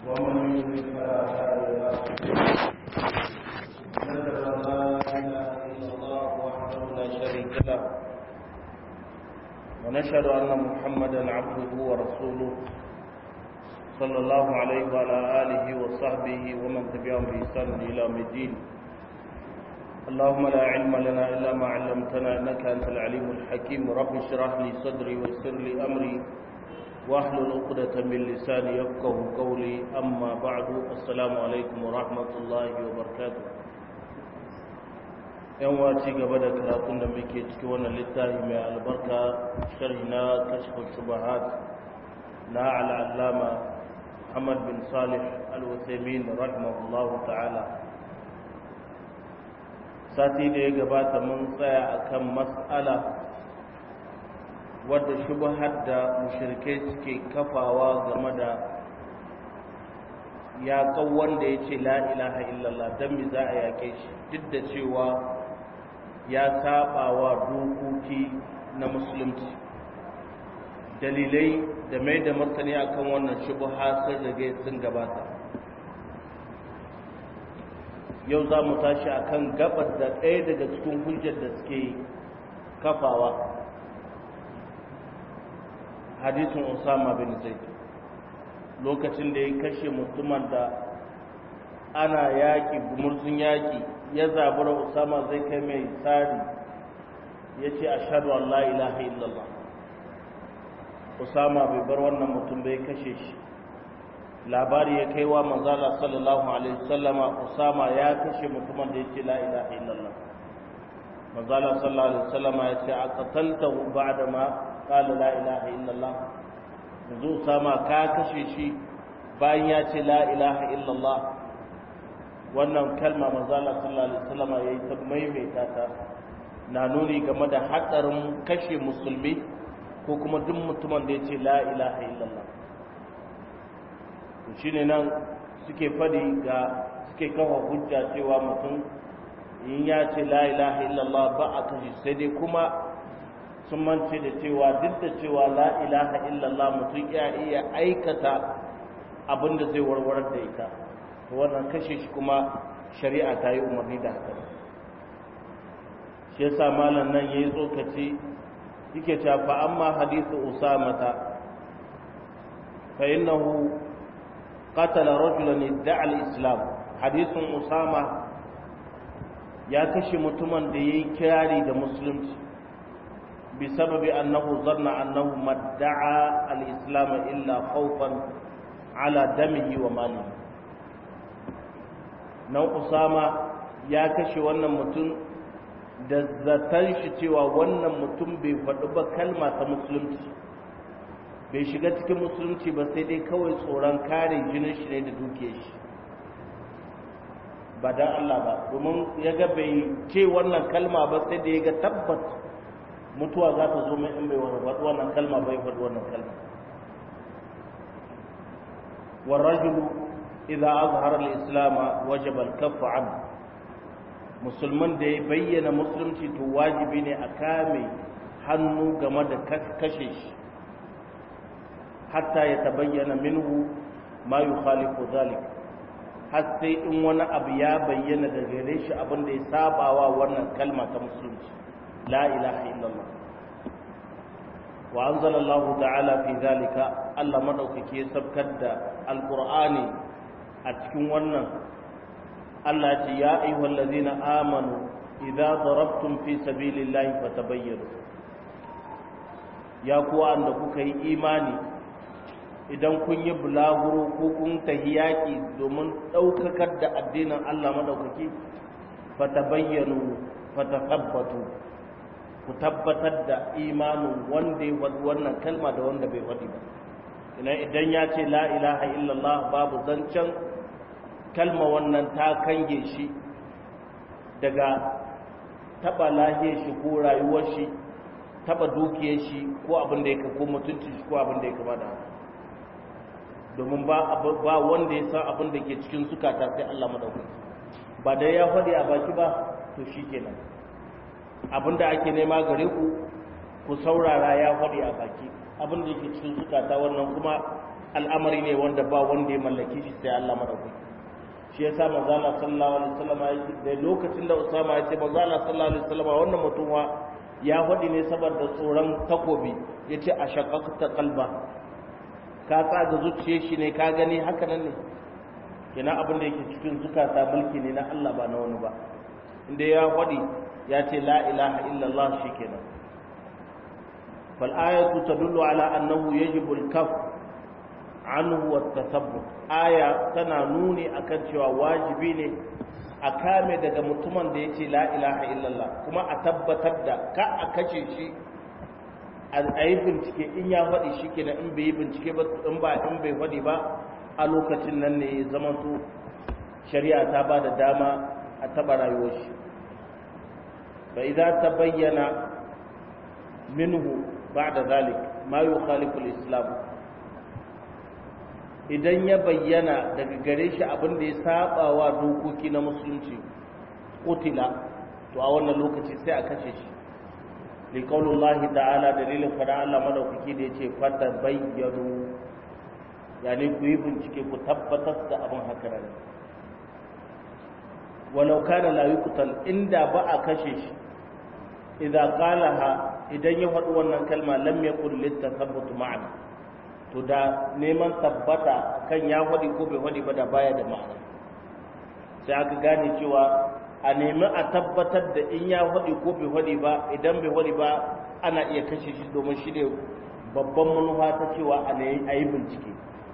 ومن يضلل فلا هادي له نشهد ان لا اله الا الله وحده لا شريك له ونشهد ان محمدا عبده ورسوله صلى الله عليه وعلى اله وصحبه ومن تبعهم باحسان الى يوم الدين اللهم لا علم لنا الا ما علمتنا انك انت العليم الحكيم رب اشرح لي صدري ويسر لي امري واحلل عقدة من لساني يفقه قولي أما بعد السلام عليكم ورحمة الله وبركاته yan waci gaba da karatun da muke ciki wannan littafi mai albarka sharhi na kashfin shubahat na al'allama Muhammad bin Salih al-Uthaymin rahimahullahu ta'ala sati da ya gabata mun tsaya akan mas'ala wadda shubhar da mushrikai suke kafawa game da ya wanda ya ce la ilaha illallah don mi za a yake shi duk da cewa ya saba wa dokoki na musulunci dalilai da mai da martani akan wannan shubha sun rage sun gabata yau za mu tashi akan gabar da ɗaya daga cikin hujjar da suke kafawa hadisin Usama bin Zaid lokacin da ya kashe mutumin da ana yaƙi gumurzun yaƙi ya zabura Usama zai kai mai tsari ya ce ashadu an la ilaha illallah Usama bai bar wannan mutum bai kashe shi labari ya kai wa manzala sallallahu alaihi wasallama Usama ya kashe mutumin da ya ce la ilaha illallah manzala sallallahu alaihi wasallama ya ce a qataltahu ba'da ma qala la ilaha illallah yanzu sama ka kashe shi bayan ya ce la ilaha illallah wannan kalma manzo Allah sallallahu alaihi wasallam yayi ta maimaita ta na nuni game da hadarin kashe musulmi ko kuma duk mutumin da ya ce la ilaha illallah to shine nan suke fadi ga suke kawo hujja cewa mutum in ya ce la ilaha illallah ba a kashe sai dai kuma sun mance da cewa duk da cewa la ilaha illallah mutum ya iya aikata abin da zai warwarar da ita wannan kashe shi kuma shari'a ta yi umarni da haka shi yasa malam nan yayi tsokaci yake cewa fa amma hadithu usamata fa innahu qatala rajulan idda'a al-islam hadithun usama ya kashe mutumin da yayi kirari da musulunci بسبب أنه ظن أنه ما ادعى الإسلام إلا خوفا على دمه وماله نو أسامة يا كشي wannan mutum da zaton shi cewa wannan mutum bai faɗi ba kalma ta musulunci bai shiga cikin musulunci ba sai dai kawai tsoron kare jinin shi ne da dukiyar shi ba dan Allah ba domin ya ga bai ce wannan kalma ba sai da ya ga tabbat mutuwa za ta zo mai in bai faɗi wannan kalma bai faɗi wannan kalma warrajulu idza azhara al-islam wajaba al-kaff an musulman da ya bayyana musulunci to wajibi ne a kame hannu game da kashe shi hatta ya tabayyana minhu ma yukhalifu zalik har sai in wani abu ya bayyana da gare shi abin da ya sabawa wannan kalma ta musulunci لا إله إلا الله وأنزل الله تعالى في ذلك ألا مدوك كي سبكد القرآن أتكون ونن ألا يا أيها الذين آمنوا إذا ضربتم في سبيل الله فتبينوا يا كوا أنك كي إيماني idan kun yi bulaguro ko kun tahi yaƙi domin ɗaukakar da addinin Allah maɗaukaki fata bayyanu fata tabbatu ku tabbatar da imanin wanda ya faɗi wannan kalma da wanda bai faɗi ba ina idan ya ce la ilaha illallah babu zancen kalma wannan ta kange shi daga taɓa lahiyar shi ko rayuwar shi taɓa dukiyar shi ko abin da ya ko mutunci shi ko abin da ya kama da domin ba wanda ya san abin da ke cikin zukata sai Allah madaukaki ba dai ya faɗi a baki ba to shi kenan abinda ake nema gare ku ku saurara ya faɗi a baki abinda yake cikin zukata wannan kuma al'amari ne wanda ba wanda ya mallaki shi sai Allah madaukaki shi yasa manzo Allah sallallahu alaihi wasallam da lokacin da Usama ya ce manzo Allah sallallahu alaihi wasallam wannan mutum ya faɗi ne saboda tsoron takobi yace a shaqaqta qalba ka tsaga zuciyar shi ne ka gani haka nan ne kina abin da yake cikin zukata mulki ne na Allah ba na wani ba inda ya faɗi ya ce la ilaha illallah shikenan fal ayatu tadullu ala annahu yajibu al-kaf anhu wa tasabbut aya tana nuni akan cewa wajibi ne a kame daga mutumin da yace la ilaha illallah kuma a tabbatar da ka a kace shi a yi bincike in ya faɗi shi kenan in bai yi bincike ba in ba in bai faɗi ba a lokacin nan ne zama to shari'a ta ba da dama a taɓa rayuwar shi fa idza tabayyana minhu ba'da zalik ma yukhalifu al-islam idan ya bayyana daga gare shi abin da ya saba wa dokoki na musulunci kutila to a wannan lokaci sai a kashe shi li qaulullahi ta'ala dalilin fara Allah madaukaki da yace fata bayyanu yani ku yi bincike ku tabbatar da abin haka ne walau kana la yuqtal inda ba a kashe shi idan qalaha idan ya faɗi wannan kalma lam yakul litathabbut ma'ana to da neman tabbata kan ya faɗi ko bai faɗi ba da baya da ma'ana sai aka gane cewa a nemi a tabbatar da in ya faɗi ko bai faɗi ba idan bai faɗi ba ana iya kashe shi domin shi ne babban manufa ta cewa a yi bincike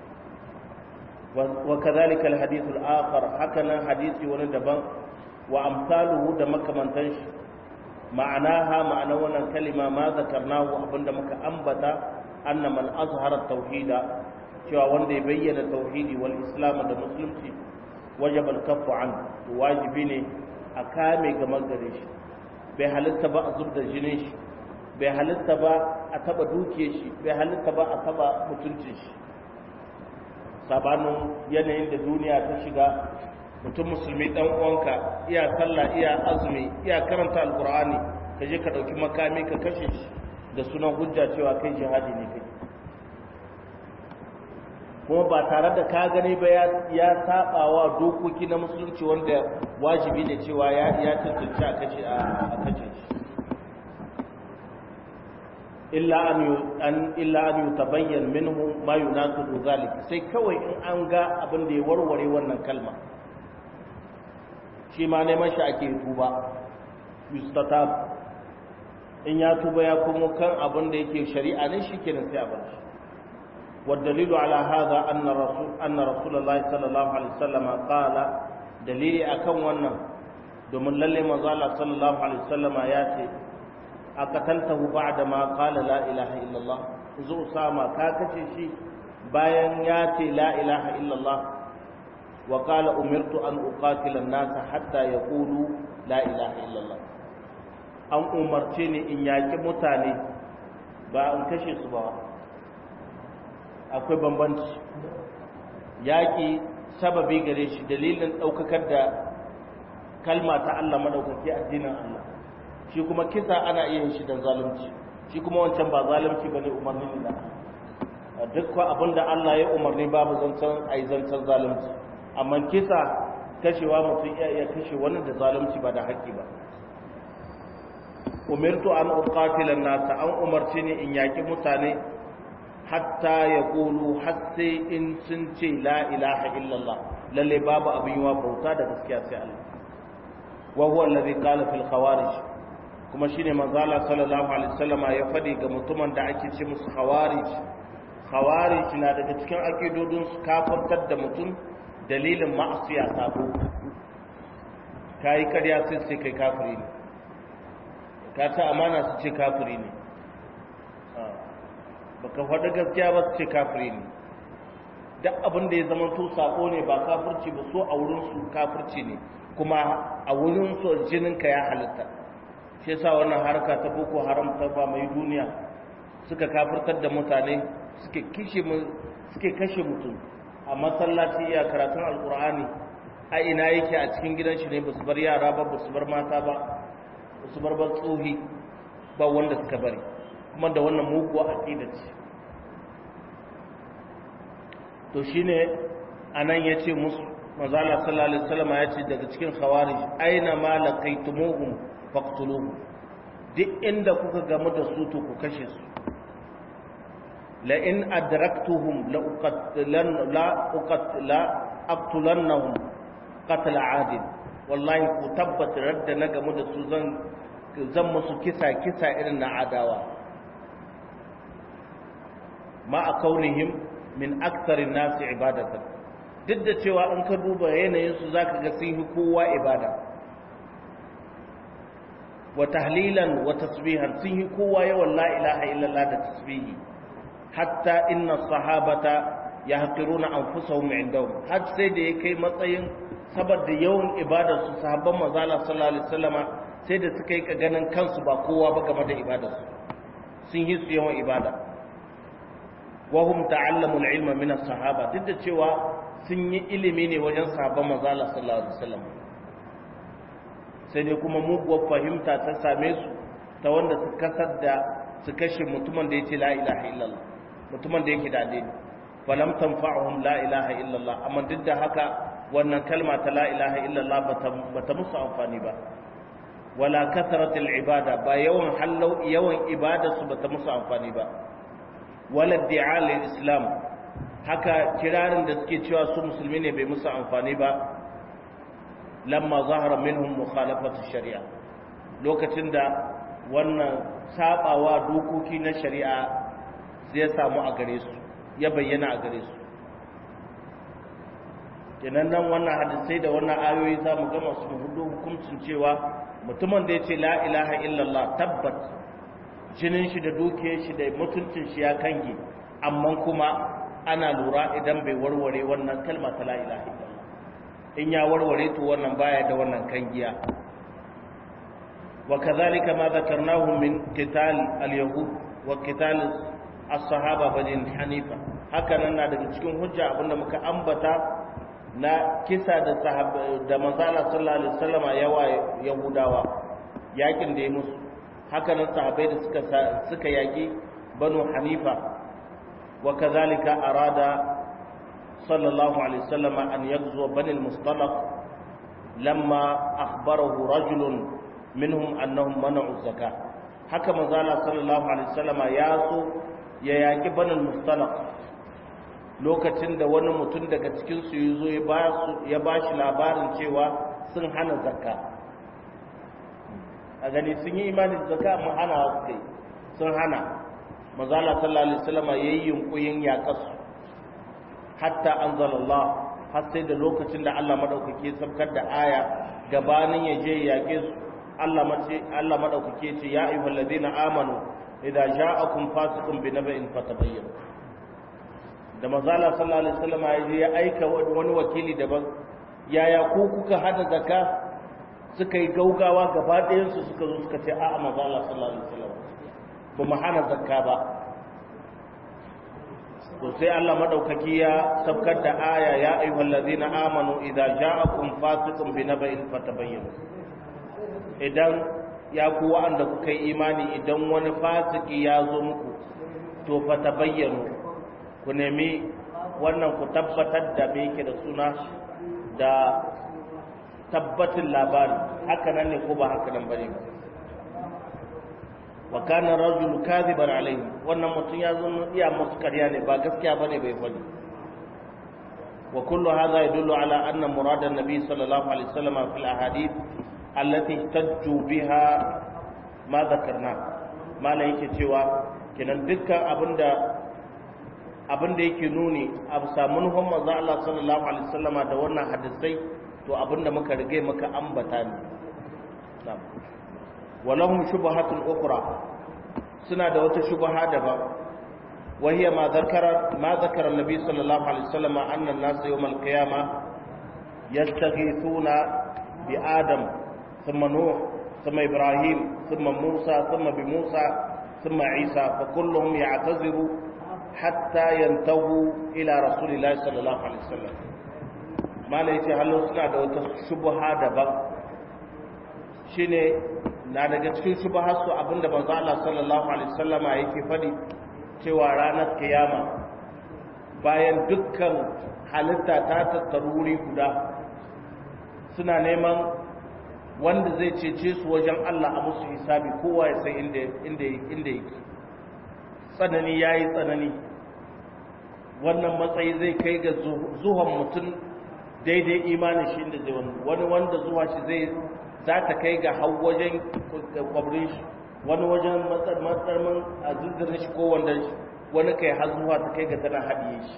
wa kazalika alhadith al-akhar haka nan hadisi wani daban wa amsaluhu da makamantan shi ma'anaha ma'ana wannan kalima ma zakarnahu abinda muka ambata anna man azhara tauhida cewa wanda ya bayyana tauhidi wal islam da musulunci wajaba al-kaffu an wajibi ne a kame game gare shi bai halitta ba a zubda jinin shi bai halitta ba a taba dukiyar shi bai halitta ba a taba mutuncin shi sabanin yanayin da duniya ta shiga mutum musulmi dan uwanka iya sallah iya azumi iya karanta alqur'ani ka je ka dauki makami ka kashe shi da sunan hujja cewa kai jihadi ne kai kuma ba tare da ka gani ba ya saba wa dokoki na musulunci wanda wajibi ne cewa ya ya tantance a kace a kace shi illa an an illa an yutabayyan minhu ma yunasibu zalik sai kawai in an ga abin da ya warware wannan kalma shi ma neman shi ake tuba yustatab in ya tuba ya kuma kan abin da yake shari'a ne shi kenan sai a bar shi والدليل على هذا أن رسول أن رسول الله صلى الله عليه وسلم قال دليل أكون ونا دومن للي مزال صلى الله عليه وسلم ياتي أقتلته بعد ما قال لا إله إلا الله زو ساما كاكشي شي bayan ya ce la ilaha illallah wa qala umirtu an uqatila an-nasa hatta yaqulu la ilaha illallah an umarce ni in yaki mutane ba in kashe su ba akwai bambanci yaƙi sababi gare shi dalilin ɗaukakar da kalma ta Allah maɗaukaki addinin Allah shi kuma kisa ana iya yin shi da zalunci shi kuma wancan ba zalunci ba ne umarni ne da duk abin da Allah ya umarni babu zancen a yi zancen zalunci amma kisa kashewa mutum iya iya kashe wani da zalunci ba da haƙƙi ba umirtu an uqatila nasa an umarci ni in yaƙi mutane hatta ya ƙulu har sai in sun ce la ilaha illallah lalle babu abin yiwa bauta da gaskiya sai Allah wa huwa allazi qala fil khawarij kuma shine manzo Allah sallallahu alaihi wasallam ya fadi ga mutumin da ake ce musu khawarij khawarij na daga cikin akidodin su kafirtar da mutum dalilin ma'asiya sabo kai kariya sai sai kai kafiri ne ka ta amana su ce kafiri ne baka faɗi gaskiya ba su ce kafiri ne duk abin da ya zama to sako ne ba kafirci ba so a wurin su kafirci ne kuma a wurin su jinin ka ya halitta shi yasa wannan harka ta boko haram ta ba mai duniya suka kafirtar da mutane suke kishe suke kashe mutum a masallaci iya karatun alkur'ani a ina yake a cikin gidan shi ne ba su bar yara ba ba su bar mata ba ba su bar ba tsohi ba wanda suka bari kuma da wannan muguwa aqida ce to shine anan yace musu manzo Allah sallallahu alaihi wasallam yace daga cikin khawarij aina ma laqaytumuhum faqtuluhum duk inda kuka gamu da su to ku kashe su la in adraktuhum la uqatlan la uqatla aqtulannahum qatl adil wallahi ku tabbata radda na gamu da su zan zan musu kisa kisa irin na adawa ma a kaunihim min aktarin nasi ibadatan duk da cewa in ka duba yanayinsu za ka ga sun yi kowa ibada wa tahlilan wa tasbihan sun yi kowa yawan la ilaha illallah da tasbihi hatta inna sahabata ya haƙiruna an fusahun indahum har sai da ya kai matsayin saboda yawan ibadar su sahabban mazala sallallahu alaihi wasallama sai da suka yi ka ganin kansu ba kowa ba game da ibadarsu sun yi su yawan ibada wahum ta'allamu al-ilma min as-sahaba duk da cewa sun yi ilimi ne wajen sahabban manzo Allah sallallahu alaihi wasallam sai dai kuma muguwar fahimta ta same su ta wanda su kasar da su kashe mutumin da yake la ilaha illallah mutumin da yake da addini falam tanfa'uhum la ilaha illallah amma duk da haka wannan kalma ta la ilaha illallah bata musu amfani ba wala kasratul ibada ba yawan hallau yawan ibada su bata musu amfani ba wala di'al islam haka kirarin da suke cewa su musulmi ne bai musu amfani ba lamma zahara minhum mukhalafatu shari'a lokacin da wannan sabawa dokoki na shari'a zai samu a gare su ya bayyana a gare su kenan nan wannan hadisai da wannan ayoyi za mu gama su hudu hukuncin cewa mutumin da ya ce la ilaha illallah tabbat jinin shi da dukiyar shi da mutuncin shi ya kange amma kuma ana lura idan bai warware wannan kalma ta la ilaha illallah in ya warware to wannan baya da wannan kangiya wa kadhalika ma dhakarnahu min qital al-yahud wa qital as-sahaba bani hanifa haka nan na daga cikin hujja abinda muka ambata na kisa da sahaba da manzala sallallahu alaihi wasallama yawa yahudawa yakin da ya musu haka nan sahabbai da suka suka yaki banu hanifa wa kadhalika arada sallallahu alaihi wasallama an yaghzu bani al-mustalaq lamma akhbarahu rajulun minhum annahum mana'u zakah haka manzala sallallahu alaihi wasallama ya so ya yaki bani al-mustalaq lokacin da wani mutum daga cikinsu ya zo ya ba shi labarin cewa sun hana zakka a gani sun yi imanin zakka amma hana wasu kai sun hana mazala sallallahu alaihi wasallam ya yi yunkuyin yaƙasu hatta anzalallah har sai da lokacin da Allah madaukake sabkar da aya gabanin ya je yaƙe su Allah mace Allah madaukake ce ya ayyuhal ladina amanu idza ja'akum fasiqun binaba'in fatabayyanu da mazala sallallahu alaihi wasallam ya je ya aika wani wakili daban yaya ku kuka hada zakka suka yi gaugawa gaba ɗayan su suka zo suka ce a'a mazala sallallahu alaihi wasallam ba mu hana zakka ba to sai Allah madaukaki ya sabkar da aya ya ayyuhal ladina amanu idza ja'akum fasiqun binaba'in fatabayyanu idan ya ku wa'anda kuka yi imani idan wani fasiki ya zo muku to fatabayyanu ku nemi wannan ku tabbatar da me yake da suna da tabbatin labari haka nan ne ko ba haka nan bane ba wa kana rajul kadhiban alayhi wannan mutum ya zo iya musu ƙarya ne ba gaskiya bane bai fadi wa kullu hadha yadullu ala anna murad an-nabi sallallahu alaihi wasallam fi al-ahadith allati tajju biha ma dhakarna mala yake cewa kenan dukkan abinda abin da yake nuni a samun manzo Allah sallallahu alaihi wasallama da wannan hadisai to abin da muka rige muka ambata ne walahum shubhatun ukhra suna da wata shubha daban wa hiya ma zakara ma zakara annabi sallallahu alaihi wasallama anna an-nas yawm al-qiyamah yastaghithuna bi adam thumma nuh thumma ibrahim thumma musa thumma bi musa thumma isa fa kulluhum ya'taziru hatta yantahu ila rasulillahi sallallahu alaihi wasallam malai ce hallo suna da wata shubha daban shine na daga cikin shubha su abinda manzo Allah sallallahu alaihi wasallama yake fadi cewa ranar kiyama bayan dukkan halitta ta tattaru wuri guda suna neman wanda zai cece su wajen Allah a musu hisabi kowa ya san inda yake tsanani ya yi tsanani wannan matsayi zai kai ga zuwan mutum daidai imanin shi inda zai wani wani wanda zuwa shi zai za ta kai ga hau wajen kwabrin shi wani wajen matsarmin a zirzirin shi ko wanda shi wani kai har zuwa ta kai ga tana haɗiye shi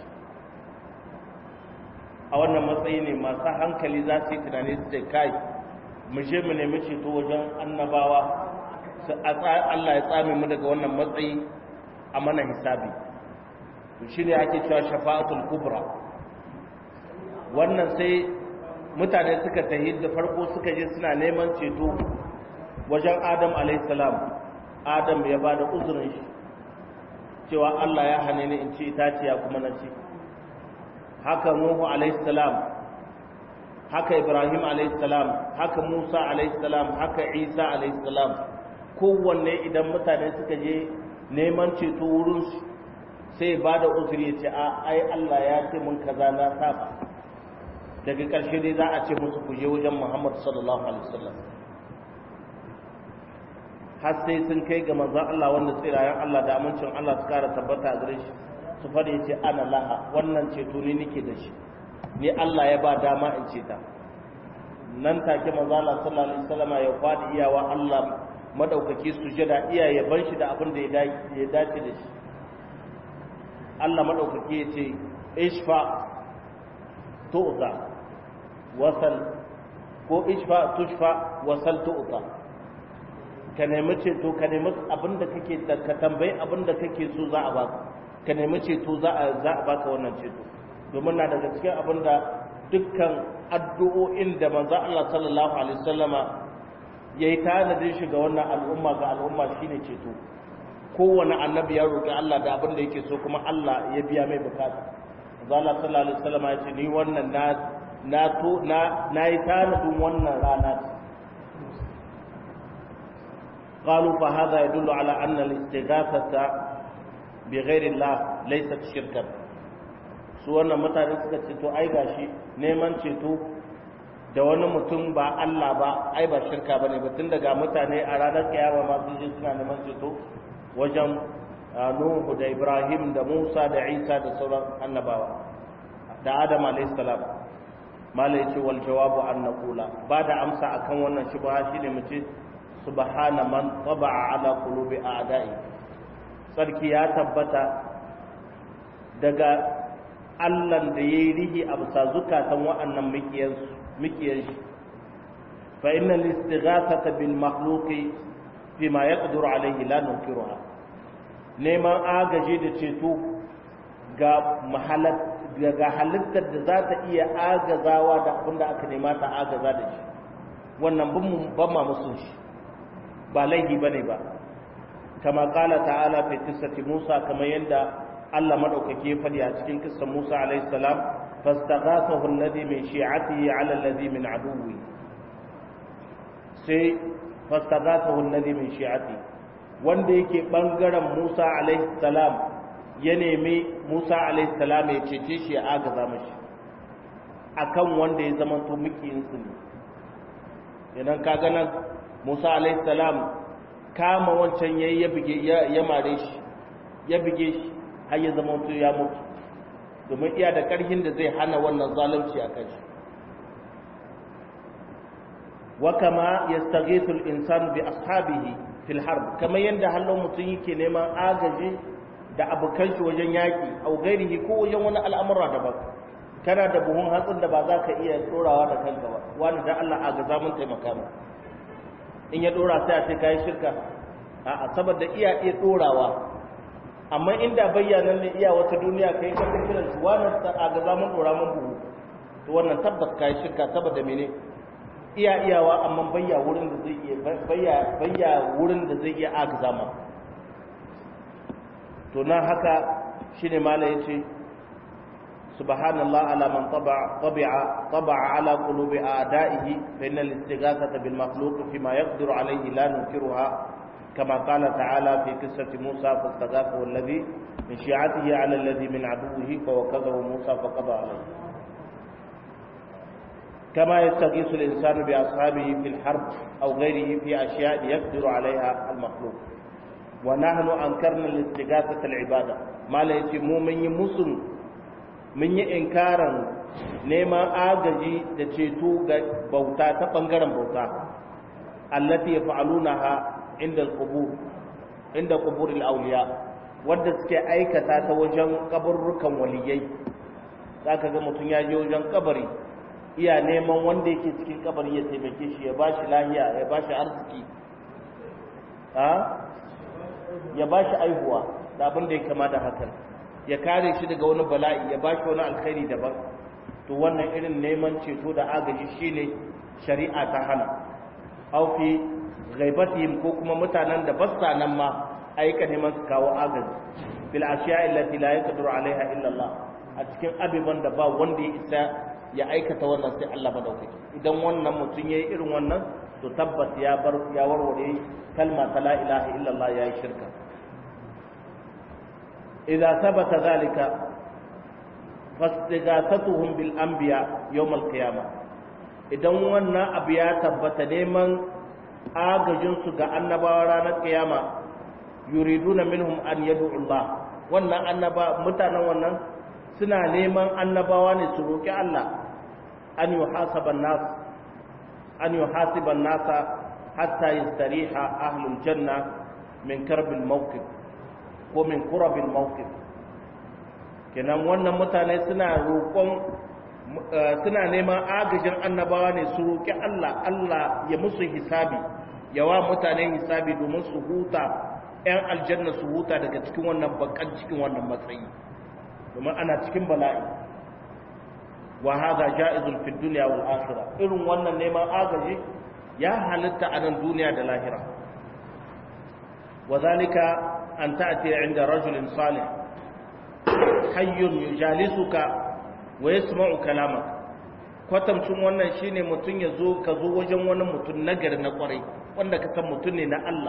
a wannan matsayi ne masu hankali za su yi tunani su ce kai mu je mu nemi ceto wajen annabawa Allah ya tsame mu daga wannan matsayi a mana hisabi to shine ake cewa shafa'atul kubra wannan sai mutane suka tahi da farko suka je suna neman ceto wajen Adam alayhi salam Adam ya bada uzurin shi cewa Allah ya hane ni in ci itaciya kuma na ci haka Nuhu alayhi salam haka Ibrahim alayhi salam haka Musa alayhi salam haka Isa alayhi salam kowanne idan mutane suka je neman ceto wurinsu sai ba da uzuri ya ce a ai Allah ya ce mun kaza na saba daga ƙarshe dai za a ce musu ku je wajen Muhammad sallallahu alaihi wasallam har sai sun kai ga manzon Allah wanda tsirayen Allah da amincin Allah su kara tabbata a gare shi su fara ya ce ana laha wannan ceto ne nake da shi ni Allah ya ba dama in ce ta nan take manzon Allah sallallahu alaihi wasallam ya fadi iyawa Allah madaukaki sujada iya yaban shi da abin da ya dace da shi Allah madaukaki ya ce ishfa tu'ta wasal ko ishfa tushfa wasal tu'ta ka nemi ceto ka nemi abin da kake ka tambayi abin da kake so za a baka ka nemi ceto za a za a baka wannan ceto domin na daga cikin abin da dukkan addu'o'in da manzo Allah sallallahu alaihi wasallama ya yi tanadin shi ga wannan al'umma ga al'umma shi ne ceto kowane annabi ya roƙi Allah da abin da yake so kuma Allah ya biya mai bukata zala sallallahu alaihi wasallam ya ce ni wannan na na to na na yi tanadin wannan rana ce قالوا فهذا يدل على أن الاستغاثة بغير الله ليست شركا su wannan mutane suka ce to ai gashi neman ceto da wani mutum ba Allah ba ai ba shirka ba ne tun daga mutane a ranar kiyama ma sun je suna neman ceto wajen Nuhu da Ibrahim da Musa da Isa da sauran annabawa da Adam alayhi salam malai ce wal jawabu an naqula ba da amsa akan wannan shubha shine mu ce subhana man taba'a ala qulubi a'da'i sarki ya tabbata daga Allah da yayi rihi a bisa zukatan wa'annan mikiyansu mikiyar shi fa inna al-istighathata bil makhluqi bima yaqdiru alayhi la nunkiruha neman agaji da ceto ga mahalat ga halittar da za ta iya agazawa da abinda aka nema ta agaza da shi wannan ban ma musun shi ba laifi bane ba kama kala ta'ala fi qissati Musa kamar yadda Allah madaukake ya fadi a cikin kissan Musa alayhi salam فاستغاثه الذي من شيعته على الذي من عدوه sai fastaghathahu alladhi min shi'ati wanda yake bangaren Musa alaihi salam ya nemi Musa alaihi salam ya cece shi ya agaza mashi akan wanda ya zama to mikiyin su ne idan ka ga nan Musa alaihi salam kama wancan yayi ya bige ya mare shi ya bige shi har ya zama to ya mutu domin iya da ƙarfin da zai hana wannan zalunci a kai wa kama yastaghithu al-insan bi ashabihi fil harb kamar yanda hallo mutum yake neman agaji da abokan shi wajen yaki au gairihi ko wajen wani al'amura daban kana da buhun hatsin da ba za ka iya dorawa da kanka ba wani da Allah agaza mun taimaka mu in ya dora sai a ce kai shirka a'a saboda iya iya dorawa amma inda bayyanan ne iya wata duniya kai ka kiran shi wannan a ga zaman dora mun buhu to wannan tabbas kai shirka saboda mene iya iyawa amma bayya wurin da zai iya bayya bayya wurin da zai iya aka zama to nan haka shine mala yace subhanallah ala man taba'a tabi'a taba'a ala qulubi a'da'ihi fa innal istighathata bil makhluq fima yaqdiru alayhi la nunkiruha كما قال تعالى في قصة موسى فاستغاثه الذي من شيعته على الذي من عدوه فوكزه موسى فقضى عليه كما يستغيث الإنسان بأصحابه في الحرب أو غيره في أشياء يقدر عليها المخلوق ونحن أنكرنا الاستغاثة العبادة ما ليس مؤمن مسلم من إنكارا نيما آغجي دتشيتو بوتا تبنغرا بوتا التي يفعلونها عند القبور عند قبور الأولياء wadda suke aikata ta wajen kaburrukan waliyai za ka ga mutum ya je wajen kabari iya neman wanda yake cikin kabari ya taimake shi ya ba shi lahiya ya ba shi arziki ya ba shi aihuwa da abin da ya kama da hakan ya kare shi daga wani bala'i ya ba shi wani alkhairi daban to wannan irin neman ceto da agaji shine shari'a ta hana au fi ghaibatihim ko kuma mutanen da ba sa nan ma aika neman su kawo agaji bil ashiya allati la yaqdiru alaiha illa Allah a cikin abiban da ba wanda ya isa ya aikata wannan sai Allah madaukaki idan wannan mutum yayi irin wannan to tabbas ya bar ya warware kalma ta la ilaha illa Allah yayi shirka idza thabata zalika fastighasatuhum bil anbiya yawm al qiyamah idan wannan abu ya tabbata neman agajin su ga annabawa ranar kiyama yuriduna minhum an yad'u Allah wannan annaba mutanen wannan suna neman annabawa ne su roki Allah an yuhasaba nas an yuhasiba nasa hatta yastariha ahlul janna min karbil mawqif ko min qurabil mawqif kenan wannan mutane suna roƙon suna neman agajin annabawa ne su roki Allah Allah ya musu hisabi yawa mutane hisabi domin su huta 'yan aljanna su huta daga cikin wannan bakan cikin wannan matsayi domin ana cikin bala'i wa hadha ja'izun fi dunya wal akhirah irin wannan neman agaji ya halitta a nan duniya da lahira wa zalika an ta'ti 'inda rajulin salih hayyun yujalisuka wa yasma'u kalamak kwatamcin wannan shine mutun ya zo ka zo wajen wani mutum nagari na kwarai wanda ka san mutum ne na Allah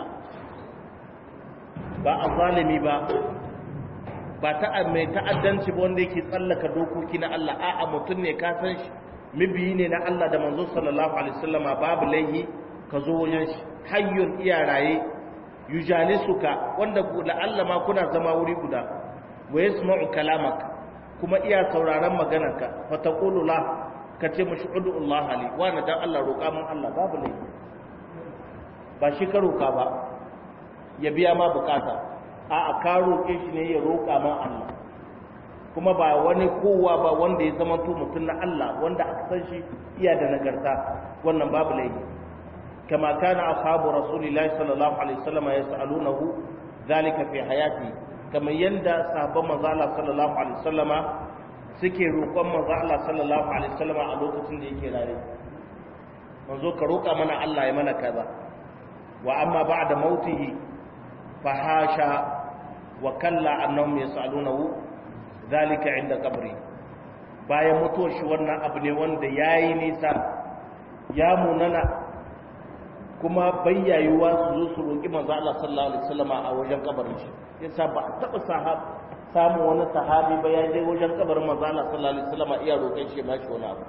ba a zalimi ba ba ta mai ta'addanci ba wanda yake tsallaka dokoki na Allah a'a mutum ne ka san shi mibiyi ne na Allah da manzo sallallahu alaihi wasallama babu laihi ka zo wajen shi hayyun iya raye yujalisuka wanda la Allah ma kuna zama wuri guda wa yasma'u kalamak kuma iya sauraron maganarka fa taqulu la ka ce mashi udu Allah ali wa na dan Allah roƙa mun Allah babu laihi ba shi ka roƙa ba ya biya ma bukata a a ka roƙe shi ne ya roƙa ma Allah kuma ba wani kowa ba wanda ya zama to mutum na Allah wanda aka san shi iya da nagarta wannan babu laifi kama kana ashabu rasulillahi sallallahu alaihi wasallam yas'alunahu zalika fi hayati kamar yanda sahabban manzo Allah sallallahu alaihi wasallama suke roƙon manzo Allah sallallahu alaihi wasallama a lokacin da yake raye manzo ka roƙa mana Allah ya mana kaza wa amma ba'da mautihi fahasha wa kalla annahum yas'alunahu zalika inda qabri bayan mutuwar shi wannan abu ne wanda yayi nisa ya munana kuma bayyayuwa su zo su roki manzo Allah sallallahu alaihi wasallama a wajen kabarin shi yasa ba a taba sahab samu wani sahabi ba ya je wajen kabarin manzo Allah sallallahu alaihi wasallama iya roƙon shi ma shi wani abu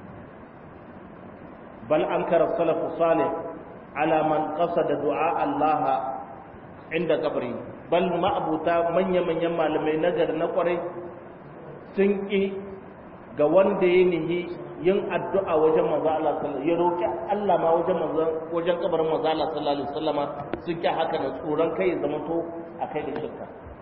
bal ankara salafu salih ala man qasada du'a Allah inda kabari bal ma'abuta manya-manyan malamai nagari na kwarai sun ƙi ga wanda ya nihi yin addu'a wajen manzo Allah sallallahu ya roki Allah ma wajen manzo wajen kabarin manzo Allah sallallahu alaihi wasallama sun ƙi haka da tsoron kai zama to akai da shirka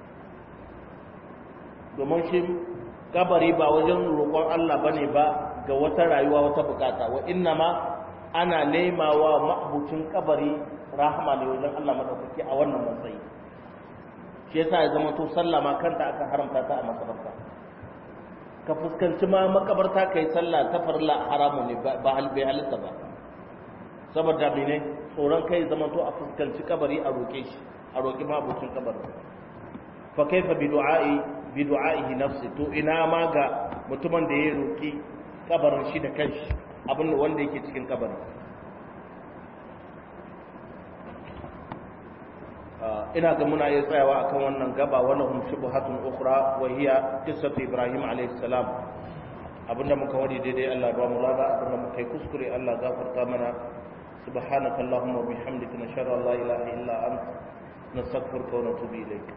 domin shi kabari ba wajen roƙon Allah bane ba ga wata rayuwa wata bukata wa inna ma ana nemawa ma'abucin kabari rahama ne wajen Allah madaukaki a wannan matsayi shi yasa ya zama to sallah ma kanta aka haramta ta a makabarta ka fuskanci ma makabarta kai sallah ta farla haramu ne ba hal bai halitta ba saboda mene tsoron kai zama to a fuskanci kabari a roke shi a roki ma abucin kabari fa kaifa bi du'a'i bi du'a'ihi nafsi to ina ma ga mutumin da ya roki kabarin shi da kanshi abin wanda yake cikin kabarin ina ga muna iya tsayawa akan wannan gaba wala hum shubuhatun ukhra wa hiya qissatu ibrahim alayhi salam abinda muka wadi daidai Allah ba mu lada abinda muka yi kuskure Allah gafarta mana subhanaka allahumma wa bihamdika nashhadu an la ilaha illa anta nastaghfiruka wa natubu ilayk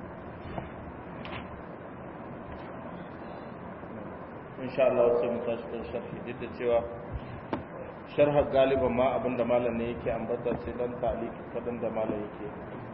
insha Allah sai mu tashi kan sharhi duk da cewa sharha galiban ma abinda malam ne yake ambata sai dan ta'liq kadan da malam yake